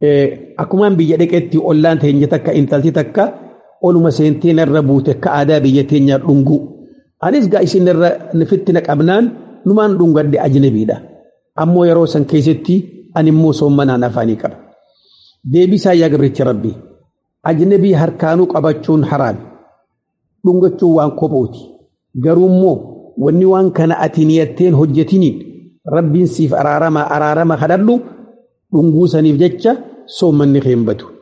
akkumaan biyya dhaqeetti ollaan teenya takka intalti takka oluma seenteen irra buute akka aadaa biyya teenyaa dhungu. Anis gaa isin irra fitti naqabnaan numaan dhungadde ajnabiidha. Ammoo yeroo san keessatti ani immoo soommanaan afaanii qaba. Deebisaa yaa gabricha rabbii. Ajnabii harkaanuu qabachuun haraami. Dhungachuun waan kophuuti. Garuu immoo wanni waan kana ati niyatteen hojjetiniin rabbiin siif araarama araarama kadhadhu dhunguu saniif jecha soommanni kee hin badu.